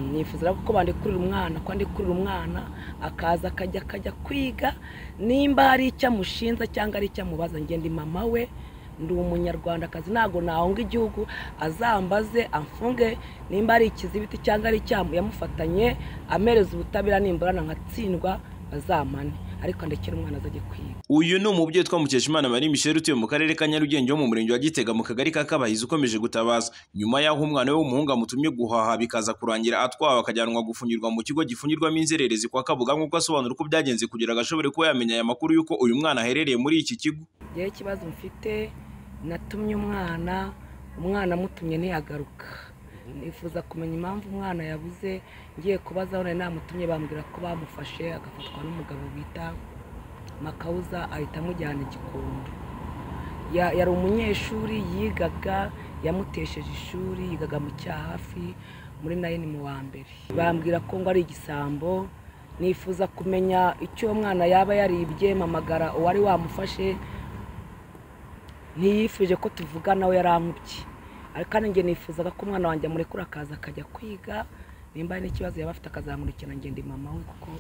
nifuza kuko bandekurira umwana ko ndekurira umwana akaza akajya akajya kwiga nimba hari icyo amushinza cyangwa ari icyo amubaza ngenda mama we ndi umunyarwandakazi ntabwo nahunga igihugu azambaze amfunge nimba ari ikizibiti cyangwa ari icyamu yamufatanye amereza ubutabera nimburana nkatsindwa bazamane ariko ndekera umwana azajya kwiga uyu ni umubyeyi witwa mukeshimana marie michel utuye mu karere ka nyarugenge wo mu murenge wa gitega mu kagari ka kabahizi ukomeje gutabaza nyuma y'aho umwana we w'umuhungu amutumye guhaha bikaza kurangira atwawe akajyanwa gufungirwa mu kigo gifungirwamo inzererezi kwa kabuga nk'uko asobanura uko byagenze kugira ngo ashobore kuba yamenya aya makuru y'uko uyu mwana aherereye muri iki kigo ngewe ikibazo mfite natumye umwana umwana amutumye ntiyagaruka nifuza kumenya impamvu umwana yabuze ngiye kubaza aho nari namutumye bambwira ko bamufashe agafatwa n'umugabo bita makawuza ahita amujyana igikondo Ya- yari umunyeshuri yigaga yamutesheje ishuri yigaga mu cyahafi muri nayini mu wa mbere bambwira ko ngo ari igisambo nifuza kumenya icyo uwo mwana yaba yaribye mpamagara uwari wamufashe ntiyifuje ko tuvugana we yarankubye ariko kandi njye nifuzaga ko umwana wanjye amurekura akaza akajya kwiga nimba hari n'ikibazo yaba afite akazamurikira ngende mama we kuko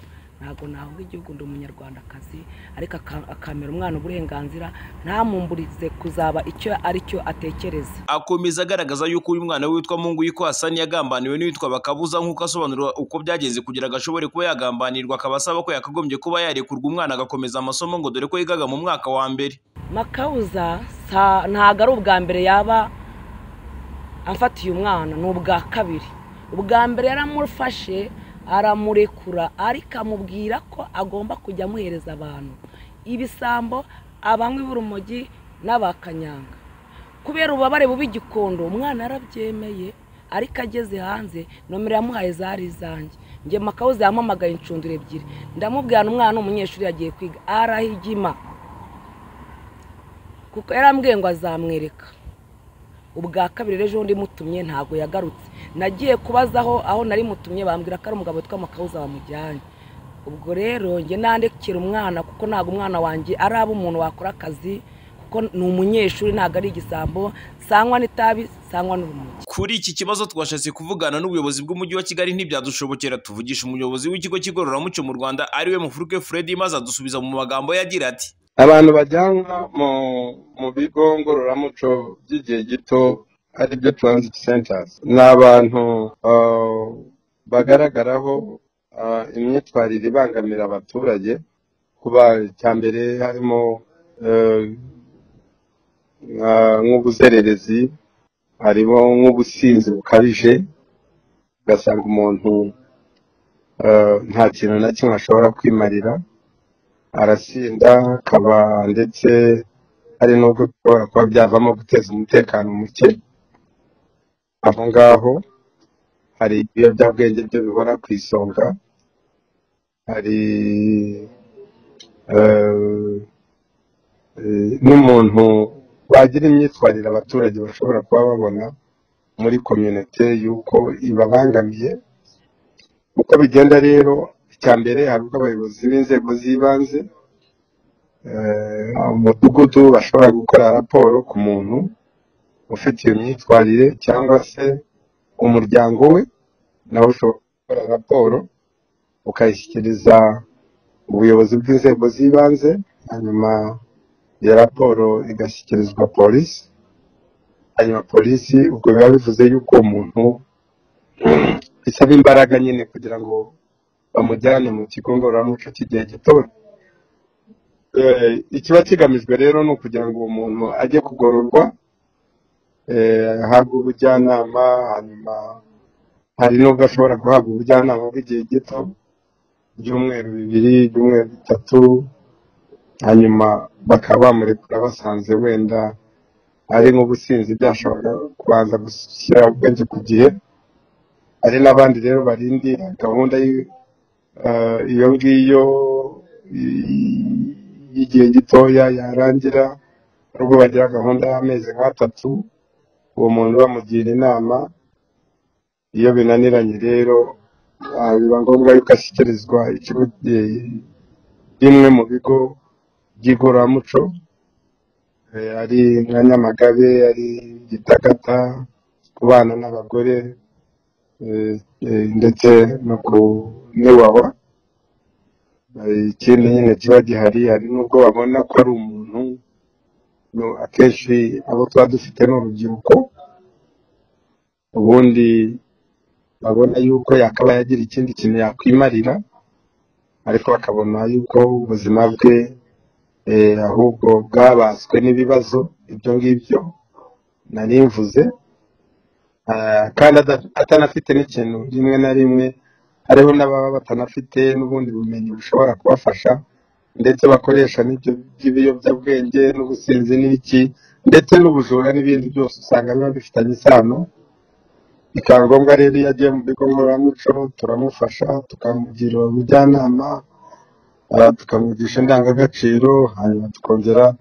ntabwo nahunga igihugu ndi umunyarwandakazi ariko aka- akamera umwana uburenganzira ntamumburize kuzaba icyo ari cyo atekereza akomeza agaragaza yuko uyu mwana witwa mungu yiko hasani yagambaniwe n'uwitwa bakabuza nk'uko asobanura uko byagenze kugira ngo ashobore kuba yagambanirwa akaba asaba ko yakagombye kuba yarekurwa umwana agakomeza amasomo ngo dore ko yigaga mu mwaka wa mbere makawuza sa- ntabwo ari ubwa mbere yaba amfatiye umwana ni ubwa kabiri ubwa mbere yaramufashe aramurekura ariko amubwira ko agomba kujya amuhereza abantu ibisambo abanywi b'urumogi n'abakanyanga kubera ububabare bubi igikondo umwana yarabyemeye ariko ageze hanze nomero yamuhaye zari izanjye njye makawuza yampamagaye inshundura ebyiri ndamubwira ni umwana ni umunyeshuri yagiye kwiga arahigima kuko yarambwiye ngo azamwereka ubwa kabiri rero ejo undi mutumye ntabwo yagarutse nagiye kubazaho aho nari mutumye bambwira ko ari umugabo witwa makawuza wamujyanye ubwo rero njye nandekera umwana kuko ntabwo umwana wanjye ari abo umuntu wakora akazi kuko ni umunyeshuri ntabwo ari igisambo sangwa n'itabi sangwa n'urumogi kuri iki kibazo twashatse kuvugana n'ubuyobozi bw'umujyi wa kigali ntibyadushobokera tuvugisha umuyobozi w'ikigo cy'igororamuco mu rwanda ariwe mufuruke fred maze adusubiza mu magambo ye agira ati abantu bajyanwa mu mu bigo ngororamuco by'igihe gito ari byo transit centers ni abantu ah, bagaragaraho ah, imyitwarire ibangamira abaturage kuba cyambere harimo eh, nka- nk'ubuzererezi harimo nk'ubusinzi bukabije ugasanga umuntu eh, nta kintu na kimwe ashobora kwimarira arasinda akaba ndetse hari n'ubwo bishobora kuba byavamo guteza umutekano muke aho ngaho hari ibiyobyabwenge byo bibona ku isonga hari eh, eh, n'umuntu wagira imyitwarire abaturage bashobora kuba babona muri komyunite y'uko ibabangamiye uko bigenda rero icya mbere hari ubwo abayobozi b'inzego z'ibanze eh, umudugudu bashobora gukora raporo ku muntu ufite iyo myitwarire cyangwa se umuryango we nawe ushobora gukora raporo ukayishyikiriza ubuyobozi bw'inzego z'ibanze hanyuma iyo raporo igashyikirizwa polisi hanyuma polisi ubwo biba bivuze yuko uwo muntu bisaba imbaraga nyine kugira ngo bamujyane mu kigo ngororamuco cy'igihe gito Eh, ikiba kigamijwe rero ni ukugira ngo uwo muntu ajye kugororwa eh, ahabwe ubujyanama hanyuma hari n'ubwo ashobora guhabwa ubujyanama bw'igihe gito ibyumweru bibiri ibyumweru bitatu hanyuma bakaba bamurekura basanze wenda ari nk'ubusinzi byashoboraga kubanza gushyira ubwenge ku gihe hari n'abandi rero barindira gahunda y- eh, iyo ngiyo y- y'igihe gitoya yarangira nubwo bagira gahunda y'amezi nk'atatu uwo muntu bamugira inama iyo binaniranye rero ah, biba ngombwa yuko ashyikirizwa ikigo eh, bimwe mu bigo by'igororamuco eh, ari nka nyamagabe ari gitagata kubana n'abagore eh, eh, ndetse no ku n'iwawa Eh, ikindi nyine kiba gihari hari n'ubwo babona ko ari umuntu no, akenshi abo tuba dufite ni urubyiruko ubundi babona yuko yakaba yagira ikindi kintu yakwimarira ariko bakabona yuko ubuzima bwe eh, ahubwo bwabaswe n'ibibazo ibyo ngibyo nari mvuze Ah, kandi ada- atanafite n'ikintu rimwe na rimwe hariho n'ababa batanafite n'ubundi bumenyi bushobora kubafasha ndetse bakoresha n'ibyo by'ibiyobyabwenge n'ubusinzi n'iki ndetse n'ubujura n'ibindi byose usanga biba bifitanye isano bikaba ngombwa rero iyo agiye mu bigo ngororamuco turamufasha tukamugira ubujyanama ah, tukamwigisha indangagaciro hanyuma tukongera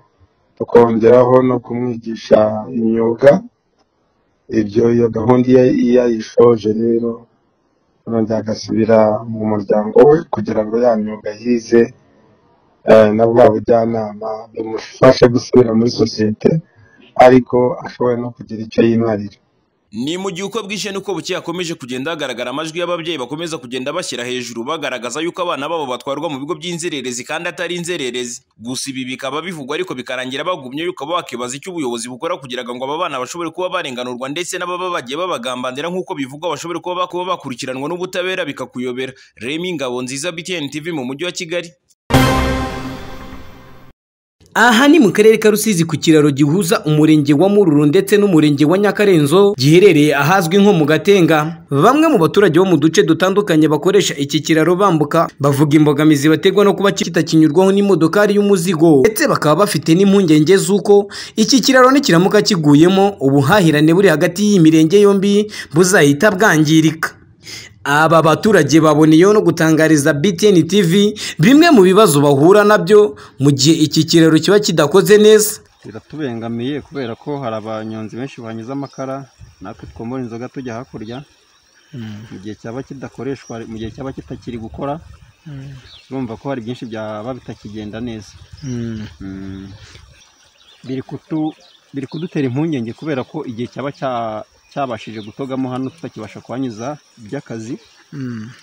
tukongeraho no kumwigisha imyuga ibyo iyo gahunda iyo iyo ayishoje rero nongera agasubira mu muryango we kugira ngo ya myuga yize eh, na bwa bujyanama bimufashe gusubira muri sosiyete ariko ashoboye no kugira icyo yimarira Ni mu gihe uko bwije n'uko bukeye hakomeje kugenda hagaragara amajwi y'ababyeyi bakomeza kugenda bashyira hejuru bagaragaza yuko abana babo batwarwa mu bigo by'inzererezi kandi atari inzererezi. Gusa ibi bikaba bivugwa ariko bikarangira bagumye yuko bakibaza icyo ubuyobozi bukora kugira ngo aba bana bashobore kuba barenganurwa ndetse n'ababa bagiye babagambandira nk'uko bivugwa bashobore kuba bakuba bakurikiranwa n'ubutabera bikakuyobera. Remy Ngabo nziza BTN TV mu mujyi wa Kigali. Aha ni mu karere ka Rusizi ku kiraro gihuza umurenge wa Mururu ndetse n'umurenge wa Nyakarenzo giherereye ahazwi nko mu Gatenga. Bamwe mu baturage bo mu duce dutandukanye bakoresha iki kiraro bambuka bavuga imbogamizi baterwa no kuba kitakinyurwaho n'imodokari y'umuzigo ndetse bakaba bafite n'impungenge z'uko iki kiraro nikiramuka kiguyemo ubuhahirane buri hagati y'imirenge yombi buzahita bwangirika. Aba baturage baboneyeho no gutangariza BTN TV bimwe mu bibazo bahura nabyo mu gihe iki kiraro kiba kidakoze neza. biratubengamiye kubera ko hari abanyonzi benshi banyuze amakara natwe twomora inzoga tujya hakurya mu gihe cyaba kidakoreshwa mu gihe cyaba kitakiri gukora urumva ko hari byinshi byaba bitakigenda neza Mm. biri kutu biri kudutera impungenge kubera ko igihe cyaba cya- cyabashije gutogamo hano tutakibasha kuhanyuza iby'akazi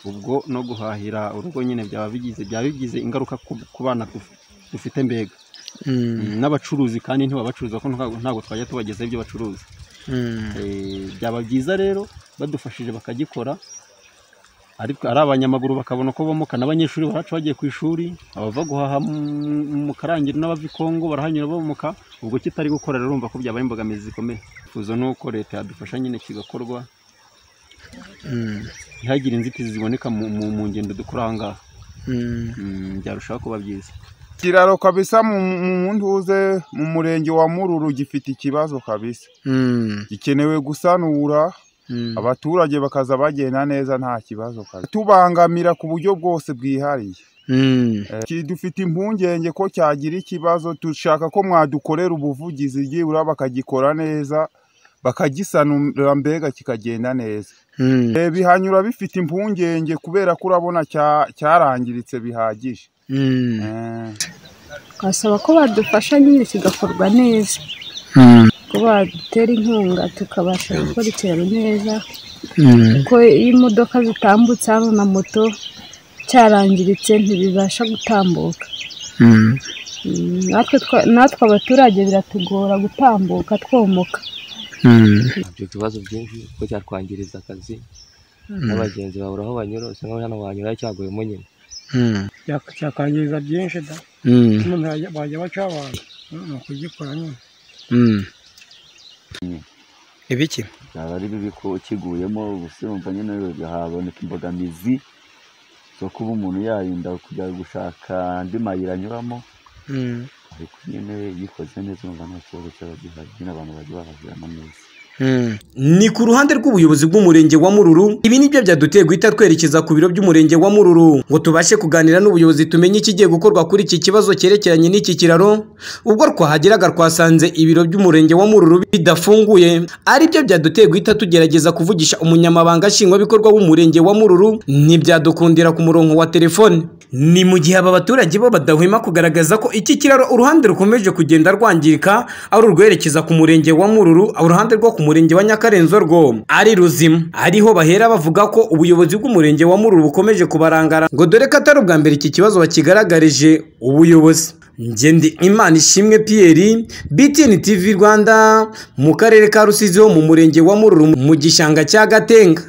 ubwo no guhahira urugo nyine byaba bigize byaba bigize ingaruka ku ku bana duf- dufite mbega Mm, n'abacuruzi kandi ntibabacuruza ko ntabwo ntabwo twajya tubagezaho ibyo bacuruza Eh, byaba byiza rero badufashije bakagikora ariko ari abanyamaguru bakabona ko bomoka n'abanyeshuri baraca bagiye ku ishuri abava guhaha mu- mu karangiro n'abava i kongo barahanyura bomoka ubwo kitari gukora rero urumva ko byaba imbogamizi zikomeye ifuzo ni uko leta yadufasha nyine kigakorwa ntihagire inzitizi ziboneka mu, mu, mu ngendo dukora aha ngaha Mm, byarushaho kuba byiza kiraro kabisa mu mu muntuze mu murenge wa Mururu gifite ikibazo kabisa gikenewe gusanura abaturage bakaza bagenda neza nta kibazo kabisa tubangamira ku buryo bwose bwihariye Eh, ki- dufite impungenge ko cyagira ikibazo dushaka ko mwadukorera ubuvugizi byibura bakagikora neza bakagisanura mbega kikagenda neza Eh, bihanyura bifite impungenge kubera ko urabona cya- cyarangiritse bihagije Eh. twasaba ko badufasha nyine kigakorwa neza ko badutera inkunga tukabasha gukora ikiraro neza kuko iyo imodoka zitambutse hano na moto cyarangiritse ntibibasha gutambuka Mm, natwe twa- natwe abaturage biratugora gutambuka twomoka ibyo ibibazo byinshi kuko cyatwangiriza akazi n'abagenzi babura aho banyura usanga hano banyura cyaguyemo nyine cyakwangiza byinshi da umuntu yajya- bajya baca abantu ni ukugikora nyine Ibiki? byaba ari bibi ko ukiguyemo gusa urumva nyine haboneka imbogamizi zo kuba umuntu yarinda kujya gushaka andi mayira anyuramo ariko nyine yikoze neza urumva nta kibazo cyaba gihari nyine abantu bajya bahahiramo neza Ni ku ruhande rw'ubuyobozi bw'umurenge wa Mururu ibi nibyo byaduteye guhita twerekeza ku biro by'umurenge wa Mururu ngo tubashe kuganira n'ubuyobozi tumenye ikigiye gukorwa kuri iki kibazo cyerekeranye n'iki kiraro ubwo twahageraga twasanze ibiro by'umurenge wa Mururu bidafunguye aribyo byaduteye guhita tugerageza kuvugisha umunyamabanga nshingwabikorwa w'umurenge wa Mururu ntibyadukundira ku murongo wa telefone ni mu gihe aba baturage bo badahwema kugaragaza ko iki kiraro uruhande rukomeje kugenda rwangirika ari urwerekeza ku murenge wa mururu uruhande rwo ku murenge wa nyakarenzo rwo ari ruzima ariho bahera bavuga ko ubuyobozi bw'umurenge wa mururu bukomeje kubarangara ngo dore ko atari ubwa mbere iki kibazo bakigaragarije ubuyobozi ngendi imana ishimwe piyeri bitini tivi rwanda mu karere ka rusizi ho mu murenge wa mururu mu gishanga cya gatenga